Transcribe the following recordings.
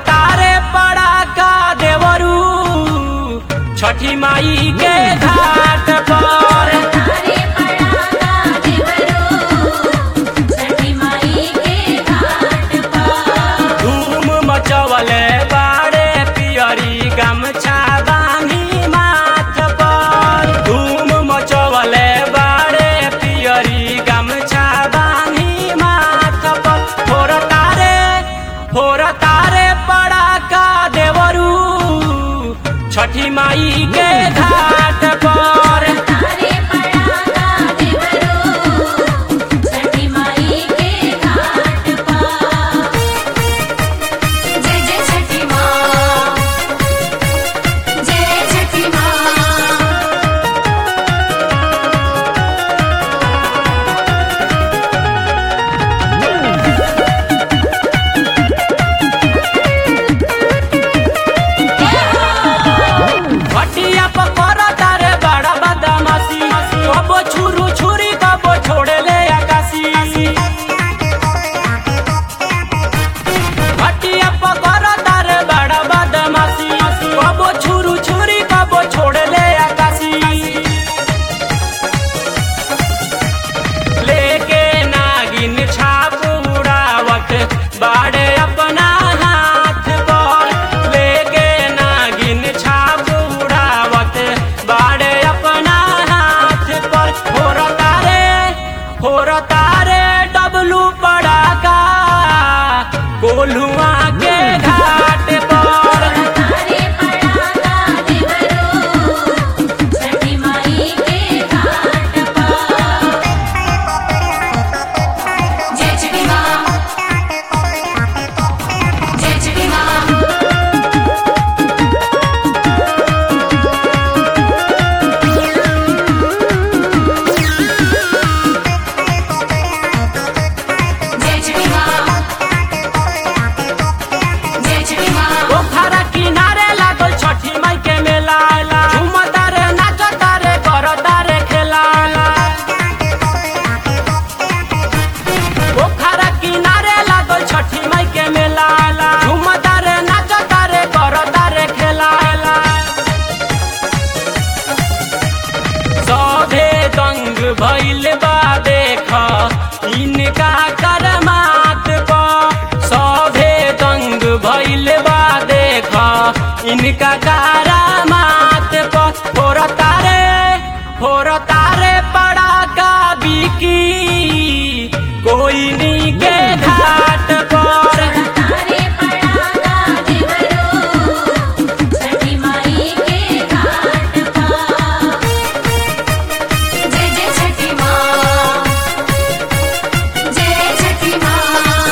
तारे पड़ा का देवरू छठी माई के घाट पर तारे पड़ा का देवरो छठी माई के घाट पर धूम मचवले बाड़े पियरी गमछा बानी माथ पर धूम मचवले बाड़े पियरी गमछा बानी माथ पर फोर तारे फोर तारे पड़ा का देवरू छठी माई के घाट पर तारे पड़ा का देवरो छठी माई के घाट पर जय जय छठी माँ जय छठी माँ भटिया पकर तारे बड़ा बदमाशी कबो छुरू छुरी कबो छोड़े ले आकाशी भटिया पकर तारे बड़ा बदमाशी कबो छुरू छुरी कबो छोड़े ले आकाशी लेके नागिन छाप उड़ावत बाड़े अपना हाथ पर लेके नागिन छाप उड़ावत बाड़े अपना हाथ पर फोर तारे फोर तारे डबलू पड़ा का कोल्हुआ के घाट पर तारे पड़ा का देवरो छठी माई के घाट पर जय छठी माँ जय छठी माँ जय छठी माँ जय छठी माँ पोखरा किनारे लागल छठी माई के मेला झूमता रे नाचता रे करता रे खेला पोखरा किनारे लागल छठी माई के मेला झूमता रे नाचता रे करता रे खेला सभे दंग भइल बा देख इनका करमात पर सभे दंग भइल बा देख इनका करामात पर फोर तारे फोर तारे पड़ा का बिकी कोई नी के घाट पर तारे पड़ा का देवरो छठी माई के घाट पर जय जय छठी माँ जय छठी माँ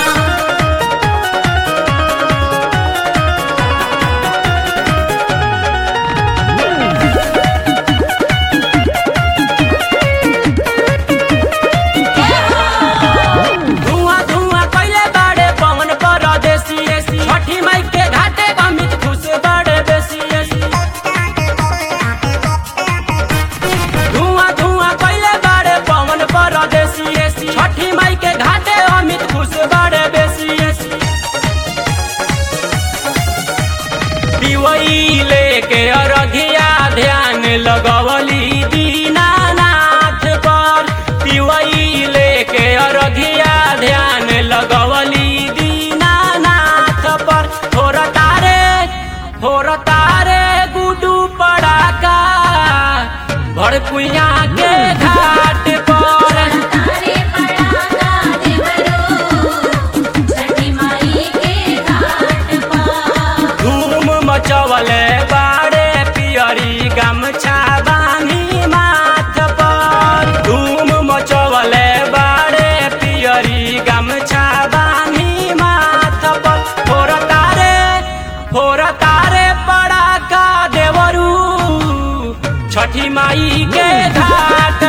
धुआं धुआं कैले बाड़े पवन परदेसी छठी माई के घाटे अमित खुश बाड़े बेसी धुआं धुआं कैले बाड़े पवन परदेसी छठी माई के घाटे अमित खुश बाड़े बेसी दिवई लेके अरघिया ध्यान लगवली दीनानाथ पर दिवई लेके अरघिया ध्यान लगवली दीनानाथ पर थोर तारे थोर तारे गुडू पड़ाका भड़कुइया के घाट पर तारे पड़ा का देवरो छठी माई के घाट पर धूम मचवले बाड़े पियरी गमछा बानी माथ पर धूम मचवले बाड़े पियरी गमछा बानी माथ पर फोर तारे फोर तारे पड़ा का देवरू छठी माई के घाट